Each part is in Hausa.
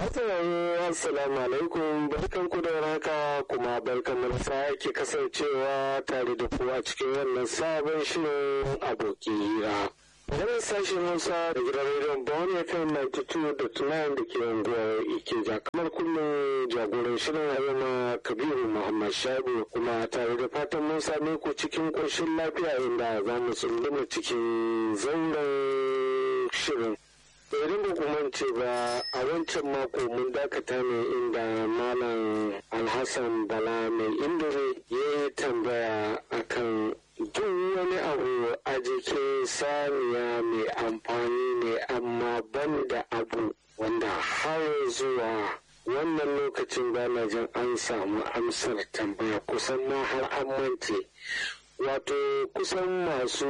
Masarar Assalamu alaikum barkan ku da raka kuma barkan mu sake kasancewa tare da ku a cikin wannan sabon shirin aboki hira. Wani sashen Hausa da gidan rediyon Bawani FM 92.9 da ke unguwar Ikeja kamar kullum jagoran shirin Haruna Kabiru Muhammad Shabu kuma tare da fatan mun same ku cikin ƙoshin lafiya inda za mu tsunduma cikin zauren shirin. idan ba ku mance ba a wancan mako mun dakata ne inda malam alhassan bala mai indire ya yi tambaya akan duk wani abu a jikin saniya mai amfani ne amma ban da abu wanda har zuwa wannan lokacin bana jin an samu amsar tambaya kusan ma har an mance wato kusan masu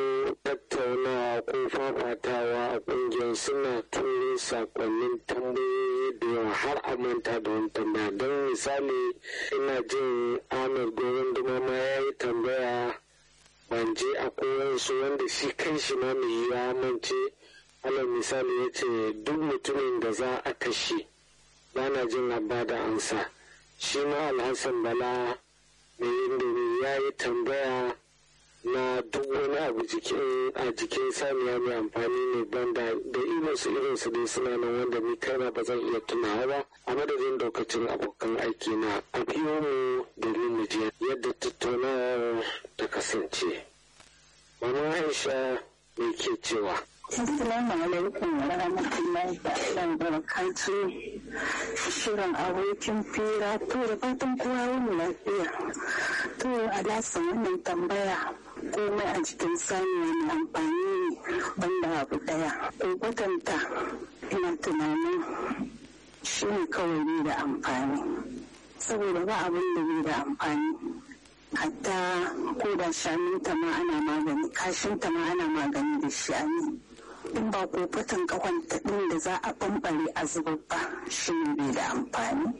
tattaunawa ko fafatawa a kungiyar suna turo sakonnin tambayoyi da yawa har a manta da wani tambaya don misali ina jin ahmed gorin dumama ya yi tambaya ban je a kowansu wanda shi kan shi ma mai ya mance alal misali ya ce duk mutumin da za a kashe bana jin abba da ansa shi ma alhassan bala mai indomi ya yi tambaya na duk wani abu a jikin saniya mai amfani ne banda da irinsu irinsu dai suna nan wanda ni kaina ba zan iya tunawa ba a madadin daukacin abokan aiki na a biyo mu domin mu je yadda tattaunawar ta kasance mama aisha me ke cewa Assalamu alaikum wa rahmatullahi ta'ala wa barakatu shirin abokin fira to da fatan kowa wani lafiya to alasan wannan tambaya komai a cikin saniya mai amfani ne banda abu daya ko kwatanta ina tunanin shi ne kawai ne da amfani saboda ba abin da bai da amfani hatta ko da shanunta ma ana magani kashinta ma ana magani da shi a in ba ko fatan kawanta ɗin da za a bambare a zubar ba shi ne bai da amfani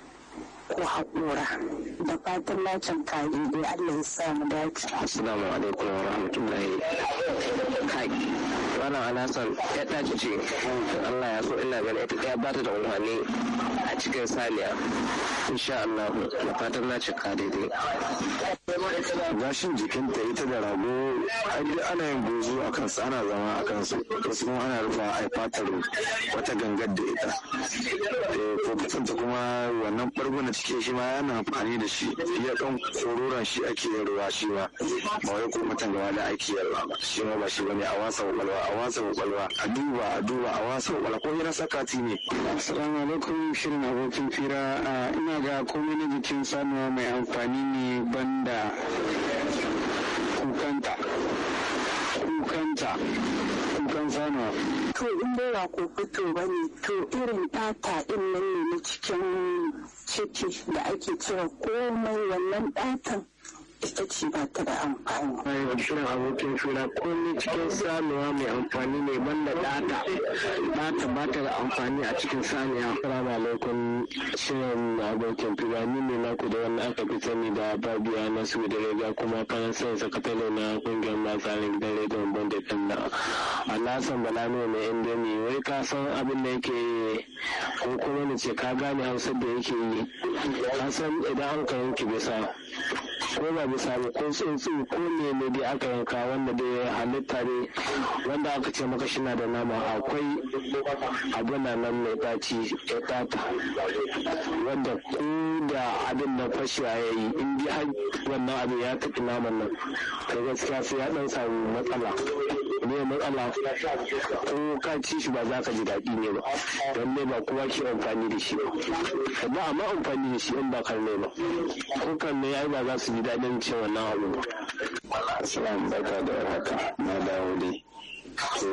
ko haƙura da fatan lacin kare dai Allah ya sa mu dace. Assalamu alaikum wa rahmatullahi. Kai, wannan alasan ya ɗaci ce, Allah ya so ina gani ita ɗaya ba ta da amfani a cikin saniya. Insha Allah, da fatan na cika daidai. gashin jikinta ita da rago ana yin bozo a kansu ana zama a kansu wasu kuma ana rufa a fatar wata gangar da ita ko kasanta kuma wannan bargo na cikin shi ma yana amfani da shi ya kan kororon shi ake yin ruwa shi ma ba wai ko mutan gaba da ake yin ruwa ba shi ma ba shi bane a wasa kwakwalwa a wasa kwakwalwa a duba a duba a wasa kwakwalwa ko yana sakati ne assalamu alaikum shirin abokin fira ina ga komai na jikin sanuwa mai amfani ne banda kukanta kukanta kukan sanuwa to in dai ba ko fito ba ne to irin ɗata ɗin nan ne na cikin ciki da ake cewa komai wannan ɗatan ita ce ba ta da amfani. Bayan shirin abokin fira komai cikin sanuwa mai amfani ne banda ɗata. Ɗata ba ta da amfani a cikin saniya. Assalamu alaikum shirin abokin fira ni ne naku da wanda aka fi sani da Babiya na su da rega kuma kan sai sakatare na kungiyar masu halin gidan rediyon Banda kan na. Alhassan Balano mai indomi wai ka san abin da yake ko kuma ni ce ka gane hausar da yake yi. Ka san idan an ka yanke bisa ko ba bisa ba ko tsuntsu ko ne ne dai aka yanka wanda dai halitta ne wanda aka ce maka shi na da nama akwai abin na nan mai ɗaci ya tata wanda ko da abin na fashewa ya yi in dai har wannan abin ya tafi naman nan to gaskiya sai ya dan samu matsala ne matsala ko ka ci shi ba za ka ji daɗi ne ba don ne ba kowa ke amfani da shi ba ba amma amfani da shi in ba karne ba ko karne ya ba za su ji daɗin ce wannan abu ba. Assalamu barka da warhaka na dawo dai. To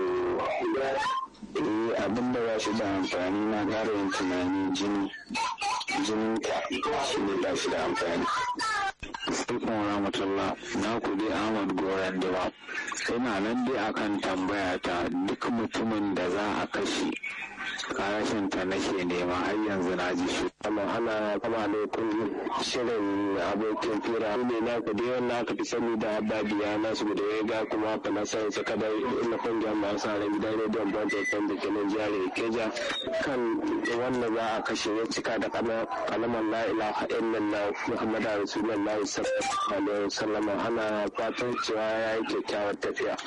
eh abin da ba shi da amfani na ƙara yin tunani jini jinin ka shi ne ba shi da amfani. Alaikum rahmatullah na ku dai Ahmad Goran Dawa. Ina nan dai akan tambaya ta duk mutumin da za a kashe karashin ta nake nema har yanzu na ji shi amma ana kama alaikun shirin abokin fira ne na ku dai wannan aka fi sani da babiya na su da ya ga kuma haka na sai su kada ina kungiyar masu harin gidan rediyon banzan da ke nan jihar Ikeja kan wanda za a kashe ya cika da kalamar la ilaha illallah muhammadu rasulullah sallallahu alaihi wasallam ana fatan cewa ya yi kyakkyawar tafiya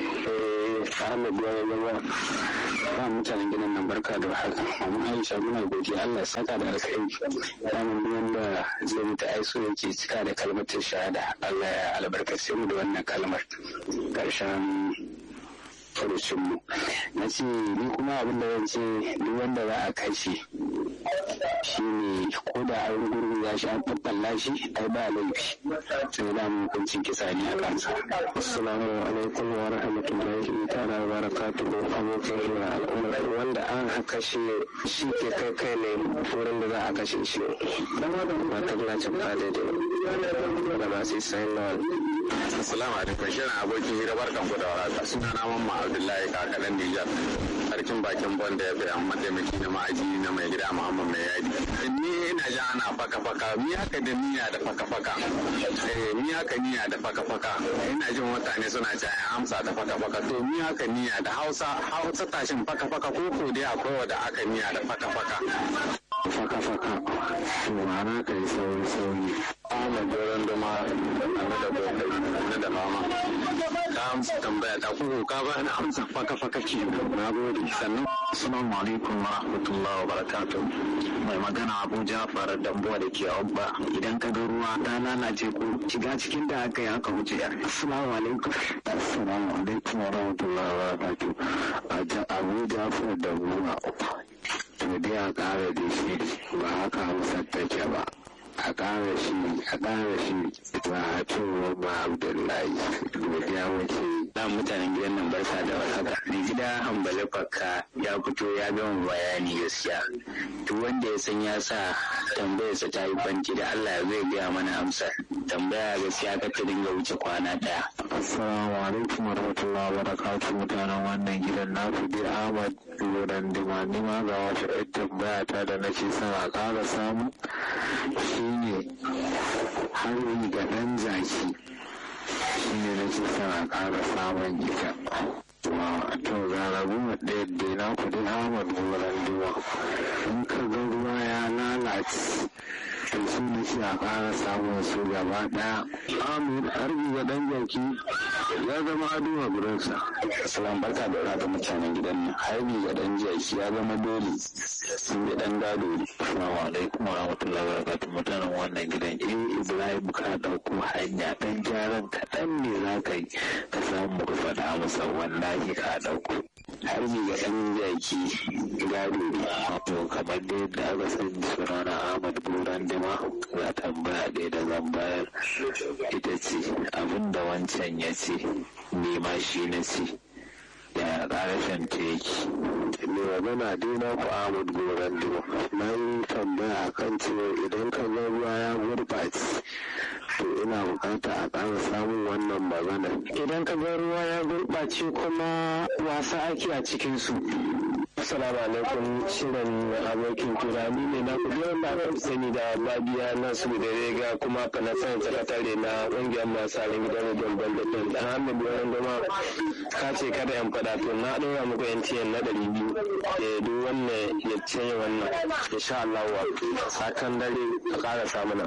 eh ahmed ya zama ba mutanen gidan nan barka da haka amma aisha muna godiya Allah ya saka da alkhairi ramin wanda zai mutu ai so yake cika da kalmatin shahada Allah ya albarkace mu da wannan kalmar karshen furucin mu na ce ni kuma abin da zan ce duk wanda za a kashe shi ne ko da an gurguza shi an faffalla shi ai ba laifi sai da mu hukuncin kisa ne a kansa assalamu alaikum wa rahmatullahi ta'ala wa barakatuhu abokin hira al'umma wanda an haka shi shi ke kai kai ne wurin da za a kashe shi ba ta lacin ba daidai da masu sayin lawal Assalamu alaikum shirin abokin hira barkan ku da warhaka suna na mamma Abdullahi kakalan Nijar sarkin bakin bonda ya fi mataimaki na ma'aji na mai gida Muhammad mai yadi ni ina ji ana faka faka mi haka da niyya da faka faka eh mi haka niyya da faka faka ina jin mutane suna cewa ya amsa da faka faka to mi haka niyya da Hausa Hausa tashin faka faka ko ko dai akwai wanda aka niyya da faka faka faka faka to ma'ana kai sauri sauri Ahmad Doron Doma na da Bondai na da Mama. Ka amsa tambaya ta kuku ka ba na amsa faka faka ke na gode sannan. Assalamu alaikum wa rahmatullahi wa barakatuh. Mai magana Abu Jafar Dambuwa da ke Abba. Idan ka ga ruwa ta lalace ko shiga cikin da aka yi aka wuce yar. Assalamu alaikum. Assalamu alaikum wa rahmatullahi wa barakatuh. Abu Jafar Dambuwa. To dai a ƙara da shi ba haka Hausa take ba. a ƙara shi a ƙara shi ba a cewa ma abdullahi godiya wace da mutanen gidan nan barka da warhaka mai gida hambali fakka ya fito ya gama bayani gaskiya duk wanda ya san ya sa tambayarsa ta yi banki da Allah zai gaya mana amsar tambaya gaskiya ka ta dinga wuce kwana daya assalamu alaikum wa rahmatullahi wa barakatuh mutanen wannan gidan na fi ahmad lodan dima nima ga wata yar tambaya ta da nake son a ƙara samu shine harbi ga ɗan zaki shine nake son a ƙara samun ita to ga rabu ɗaya da na kudi ahmad lodan dima in ka ga ruwa ya lalace to su nake a ƙara samun su gaba ɗaya amir harbi ga ɗan zaki ya zama ado a gurinsa Salam barka da raka mutanen gidan nan harbi ga dan jaki ya zama dole sun bi dan gado ne Assalamu alaikum wa rahmatullahi wa barakatuh mutanen wannan gidan eh Ibrahim ka dauko hanya dan gyaran kaɗan ne za ka yi ka samu ka faɗa masa wallahi ka dauko harbi ga dan jaki gado ne wato kamar da yadda aka sani sunana Ahmad Buran Dima za tambaya ɗaya da zan bayar ita ce abinda wancan ya ce ni ma shi na ce ya ƙarashin ta yake mai magana dai na ku Ahmad Goran Dima na yi tambaya kan cewa idan ka ga ruwa ya gurɓace to ina bukata a ƙara samun wannan magana idan ka ga ruwa ya gurɓace kuma wasa ake a cikinsu Assalamu alaikum shirin abokin turani ne na kudi wanda aka sani da babiya na su da rega kuma ka na sanin sakatare na ƙungiyar masu halin gidan rediyon bandafin da hamid wani gama ka ce kada yan faɗa to na ɗora muku yantiyan na ɗari biyu da duk wannan ya ce wannan insha Allah wa sakan dare a ƙara samuna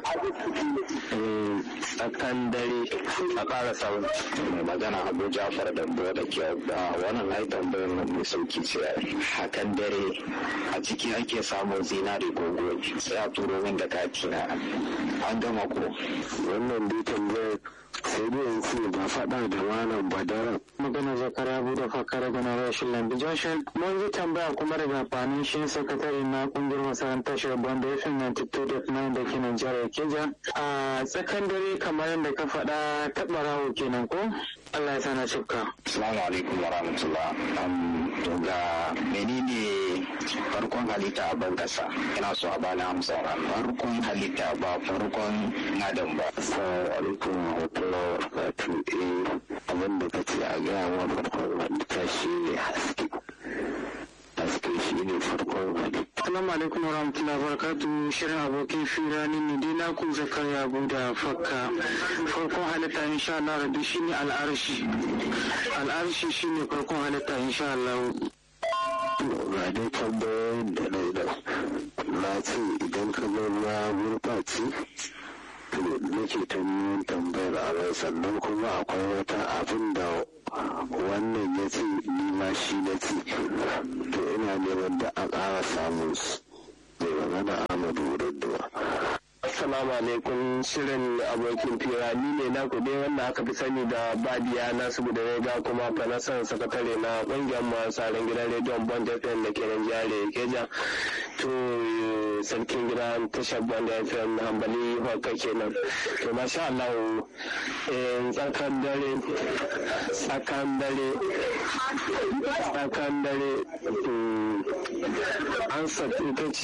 sakan dare a ƙara samuna mai magana abu jafar da da ke da wannan ai tambayar nan mai sauki ce hakan dare a ciki ake samun zinari gogo sai a turo min da kati na an gama ko wannan dai tambayar sai dai in ce ba faɗa da malam badara magana zakara bude fakar gana rashin lambi joshua mun yi tambaya kuma daga fanin shi sakatare na kungiyar masarantar shugaban da yafin 92.9 da ke nan jihar keja a tsakan dare kamar yadda ka faɗa taɓa rawo kenan ko allah ya sana shifka assalamu alaikum wa rahmatullah to ga menene farkon halitta a ban kasa ina so a bani amsa farkon halitta ba farkon adam ba assalamu alaikum wa rahmatullahi wa barakatuh eh abin da kace a gaya wa farkon halitta shi ne haske haske shi ne farkon halitta. Assalamu alaikum warahmatullahi wabarakatuh shirin abokin fira ni ne dai naku zakariya da fakka farkon halitta insha Allah rabbi shine al'arshi al'arshi shine farkon halitta insha Allah Ga dai tambayoyin da na yi da na ce idan ka ga ruwa gurɓace to nake ta neman tambayar a rai sannan kuma akwai wata abin da wannan ya ce ni ma shi na ce to ina neman da a ƙara samun su mai magana Ahmadu Wurinduwa. Assalamu alaikum shirin abokin fira ni ne na dai wanda aka fi sani da Badiya Nasu da Rega kuma fanasan sakatare na ƙungiyar masu gidan rediyon Bond FM da ke nan jihar Keja. To sarkin gidan tashar Bond FM hambali haka kenan. To masha Allah tsakan dare tsakan dare tsakan dare an ita ce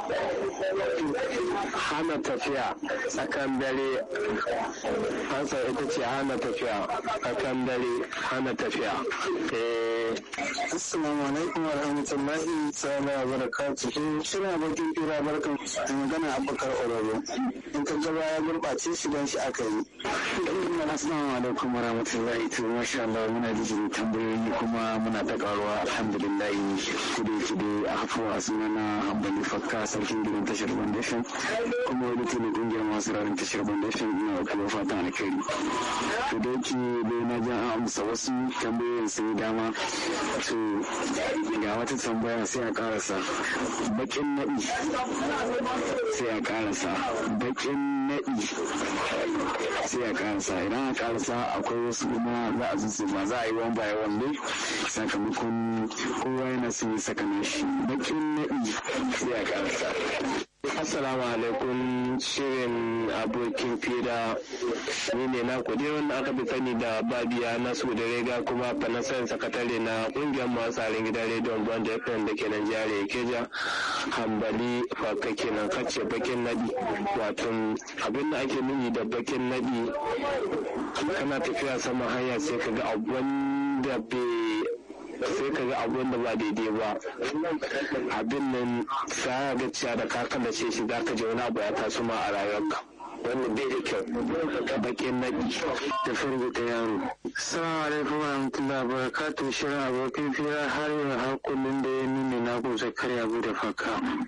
hana tafiya tsakan dare hansa ita ce hana tafiya tsakan dare hana tafiya Assalamu alaikum wa rahmatullahi ta'ala wa barakatuhu shirin abokin fira barkan da magana abubakar ororo in ka gaba ya gurɓace shi don shi aka yi Assalamu alaikum wa rahmatullahi to masha Allah muna da jin tambayoyi kuma muna ta karuwa alhamdulillah kudu kudu a hafuwa sunana Hambali Fakka sarkin gidan tashar Foundation kuma wani tuni kungiyar masu rarin tashar Foundation ina wa kuma fatan alkhairi to da yake dai na ji an amsa wasu tambayoyin sun dama to ga wata tambaya sai a karasa bakin naɗi sai a karasa bakin naɗi sai a karasa idan a karasa akwai wasu kuma za a zuzu ba za a yi wan baya wanda sakamakon kowa yana son yi saka nashi bakin naɗi sai a karasa Assalamu alaikum shirin abokin fira ni ne na kudi wanda aka fi sani da babiya nasu da rega kuma fanasan sakatare na kungiyar masu tsarin gidan rediyon bond fm da ke nan jihar keja hambali faka kenan kace bakin nadi wato abin da ake nuni da bakin nadi kana tafiya sama hanya sai ka ga abin da bai sai ka ga abin da ba daidai ba abin nan sa ga ciya da ka kallace shi za ka je wani abu ya taso ma a rayuwarka wannan bai da kyau bakin naɗi da firgita yaro Assalamu alaikum wa rahmatullahi wa barakatuhu shirin abokin fira har yau har kullum da ya nuna na ku zakariya da faka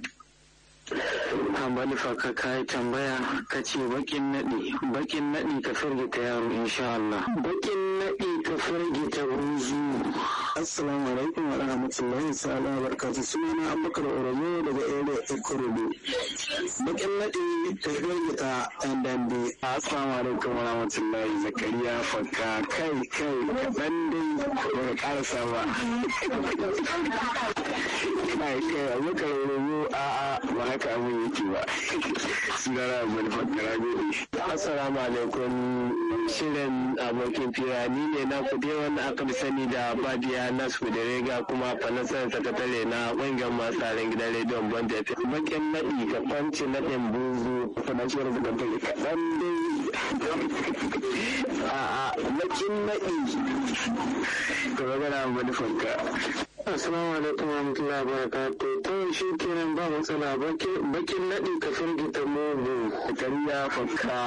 Hambali faka ka yi tambaya ka ce bakin naɗi bakin naɗi ka firgita yaro insha Allah bakin naɗi ka firgita buzu Assalamu alaikum wa rahmatullahi ta'ala wa barakatuh sunana Abubakar Oromo daga area Ikorodu bakin naɗi ka firgita ɗan dambe Assalamu alaikum wa rahmatullahi zakariya fakka kai kai dan dai baka karasa ba kai kai abubakar oromo a'a ba haka abin yake ba sunana abin fakka na gode assalamu alaikum shirin abokin fira ni ne na kuɗe wanda aka fi sani da badiya nasu da rega kuma fanasan sakatare na ƙungiyar masu tsarin gidan rediyon bond fm bakin naɗi ka kwanci naɗin buzu fanasan sakatare kaɗan dai a bakin naɗi ka magana wani fanka Assalamu alaikum wa rahmatullahi wa barakatuh. To shi kenan ba matsala bakin naɗi ka firgita mugu. Kariya fakka.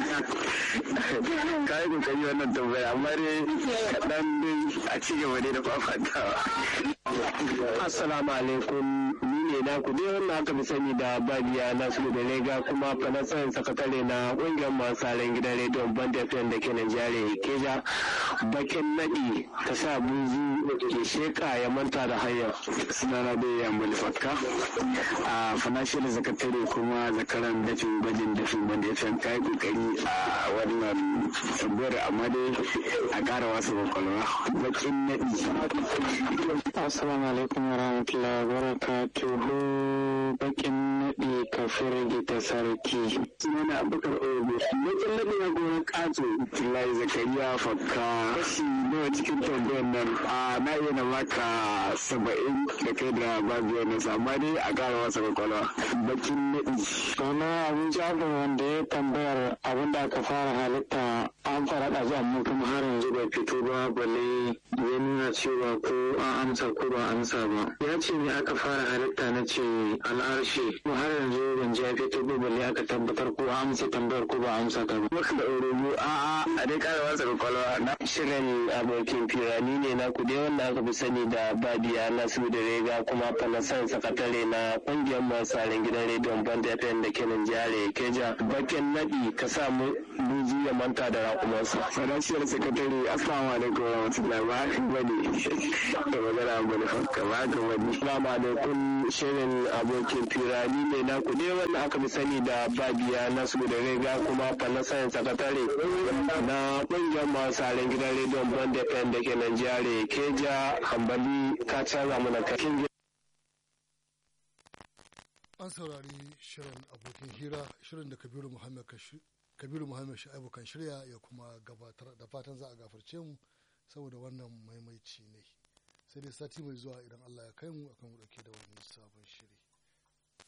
Ka yi kokari wannan tambaya amma dai kaɗan dai a ci gaba dai da fafatawa. Assalamu alaikum ni ne na ku dai wannan aka fi sani da Badiya Nasu da Rega kuma fanasan sakatare na ƙungiyar masu tsarin gidan rediyon Band FM da ke Najeriya Keja bakin naɗi ta sa buzu ke sheka ya manta da hanya. Sunana dai Yambali Fakka a financial sakatare kuma zakaran dafin gwajin dafin Band FM ka yi kokari a wannan tambayar amma dai a ƙara wasu kwakwalwa bakin naɗi. Assalamu alaikum wa rahmatullahi wa barakatuhu bakin naɗi ka firgita sarki. Sunana Abubakar Ogo. Bakin naɗi na goron ƙato. Lai Zakariya Fakka. Kashi nawa cikin tambayar nan a na iya na baka saba'in da kai da babu wani amma dai a ƙara wasa kwakwalwa. Bakin naɗi. Sana abin jabin wanda ya tambayar abin da aka fara halitta an fara da zuwa mu kuma har yanzu bai fito ba balle ya nuna cewa ko an amsa ko ba amsa ba ya ce ne aka fara halitta na ce al'arshi kuma har yanzu ban ji ya fito ba balle aka tabbatar ko an amsa tambayar ko ba amsa ta ba maka da orogo a a a dai kara wasa kwakwalwa na shirin abokin firani ne na kudi wanda aka fi sani da babiya nasu da rega kuma falasan sakatare na kungiyar masu gidan rediyon band fm da kenan jihar keja bakin naɗi ka samu buzi ya manta da rakumansa fadashiyar sakatare assalamu alaikum wa rahmatullahi ba haka bane da magana bane fakka ba haka bane assalamu alaikum shirin abokin firani ne na kudi wanda aka fi sani da babiya nasu da rega kuma falasan sakatare na kungiyar masu harin gidan rediyon bond fm da ke nan jihar keja hambali ka canza mana kakin an saurari shirin abokin hira shirin da kabiru muhammad kabiru muhammad sha'ibu kan shirya ya kuma gabatar da fatan za a gafarce mu saboda wannan maimaici ne sai dai sati mai zuwa idan allah ya kai mu akan mu dauke da wani sabon shiri